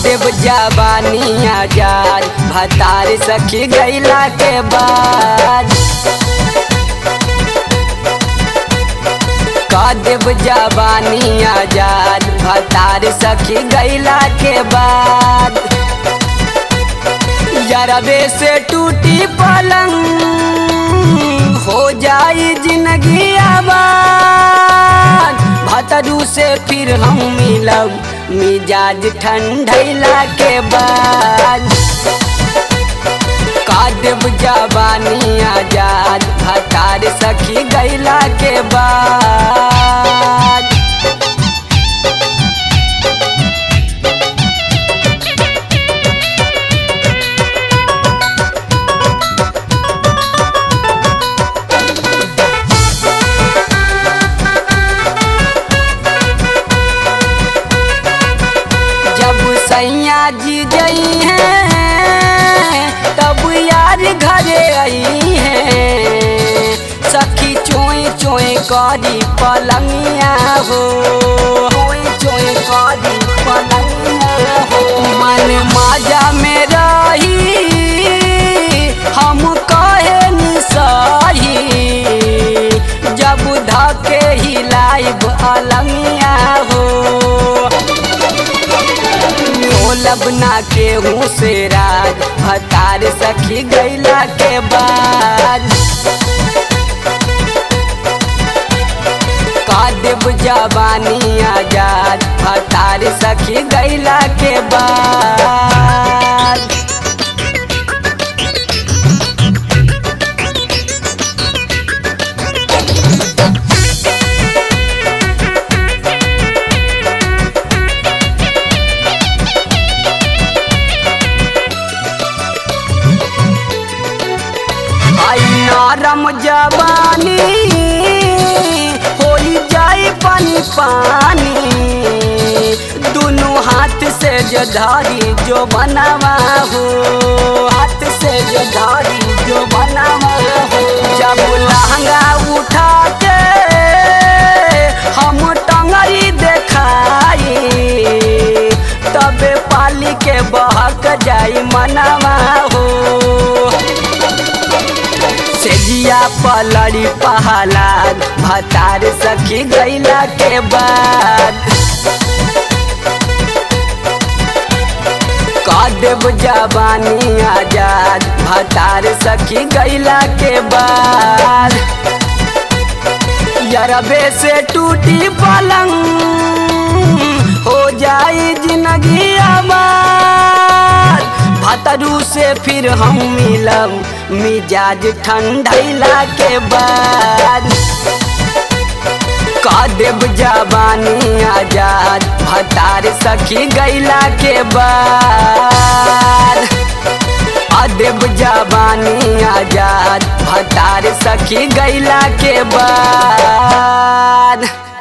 देव जवानी आजाद भतार सखी गैला के बाद का देव जवानी आजाद भतार सखी गैला के बाद जरबे से टूटी पलंग हो जाई जिंदगी आबाद भतरू से फिर हम मिलब मिजाज ठंडैला के बाद कादब जवानी आजाद भतार सखी गैला के बाद जब सैया जी गई हैं तब यार घरे आई हैं सखी चोए चोए करी पलंगिया हो चोए चोए करी पलंगिया हो मन माजा में रही हम कहे निसाही जब धके हिलाइब अलंगिया हो ढोलब ना के हूँ से राज भतार सखी गैला के बाद कादेव जवानी आजाद भतार सखी गैला के बाद आई नरम जवानी होई जाई पानी पानी दोनों हाथ से जो धारी जो बनावा हो हाथ से जो धारी जो बनावा हो जब लहंगा उठा के हम टंगरी देखाई तबे पाली के बहक जाई मनवा हो सेजिया पलड़ी पहलाद भतार सखी गैला के बाद कादेव जवानी आजाद भतार सखी गैला के बाद यरबे से टूटी पलंग हो जाई जिंदगी आबाद भतरू से फिर हम मिलब मिजाज ठंडैला के बाद कादेव जवानी आजाद भतार सखी गैला के बाद अदेव जवानी आजाद भतार सखी गैला के बाद